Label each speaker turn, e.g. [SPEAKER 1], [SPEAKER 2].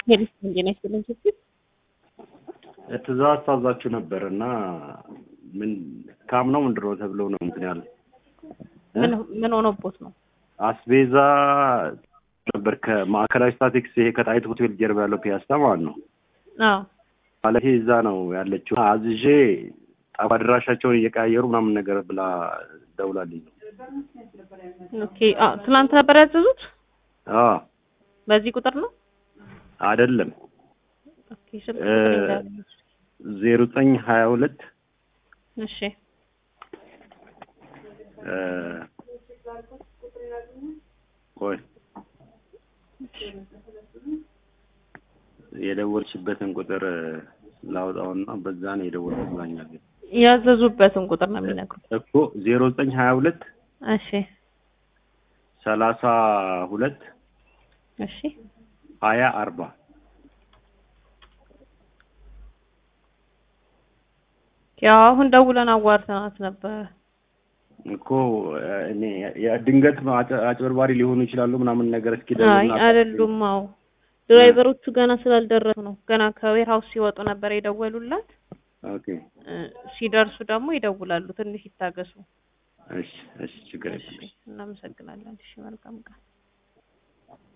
[SPEAKER 1] ሄድስ እንዴት ነሽ ስትል
[SPEAKER 2] ትእዛዝ ታዛችሁ ነበር እና ምን ካም ነው ምንድን ነው ተብሎ ነው እንትን ያለ
[SPEAKER 1] ምን ምን ሆኖቦት ነው?
[SPEAKER 2] አስቤዛ ነበር ከማዕከላዊ ስታቲክስ ይሄ ከጣይቱ ሆቴል ጀርባ ያለው ፒያሳ ማለት ነው።
[SPEAKER 1] አዎ
[SPEAKER 2] ማለት እዛ ነው ያለችው። አዝዤ ጣባ አድራሻቸውን እየቀያየሩ ምናምን ነገር ብላ ደውላልኝ ነው።
[SPEAKER 1] ኦኬ። አዎ ትናንት ነበር ያዘዙት
[SPEAKER 2] አዎ
[SPEAKER 1] በዚህ ቁጥር ነው?
[SPEAKER 2] አይደለም
[SPEAKER 1] ኦኬ። ስልክ ቁጥር ይላል።
[SPEAKER 2] ዜሮ ዘጠኝ ሀያ ሁለት
[SPEAKER 1] እሺ
[SPEAKER 2] ቆይ የደወልሽበትን ቁጥር ላውጣውና በዛ ነው የደወልኩት ብላኛል።
[SPEAKER 1] ያዘዙበትን ቁጥር ነው የሚነግሩት።
[SPEAKER 2] እኮ ዜሮ ዘጠኝ ሀያ ሁለት
[SPEAKER 1] እሺ
[SPEAKER 2] ሰላሳ ሁለት
[SPEAKER 1] እሺ
[SPEAKER 2] ሀያ አርባ
[SPEAKER 1] ያው አሁን ደውለን አዋርተናት ነበረ።
[SPEAKER 2] እኮ እኔ ድንገት አጭ- አጭበርባሪ ሊሆኑ ይችላሉ ምናምን ነገር እስኪ
[SPEAKER 1] አይ
[SPEAKER 2] ደውልና
[SPEAKER 1] አይደሉም። አዎ ድራይቨሮቹ ገና ስላልደረሱ ነው። ገና ከዌር ሀውስ ሲወጡ ነበር የደወሉላት።
[SPEAKER 2] ኦኬ
[SPEAKER 1] እ፣ ሲደርሱ ደግሞ ይደውላሉ። ትንሽ ይታገሱ።
[SPEAKER 2] እሺ እሺ ችግር
[SPEAKER 1] እሺ
[SPEAKER 2] የለም
[SPEAKER 1] እናመሰግናለን። እሺ መልካም ቀን።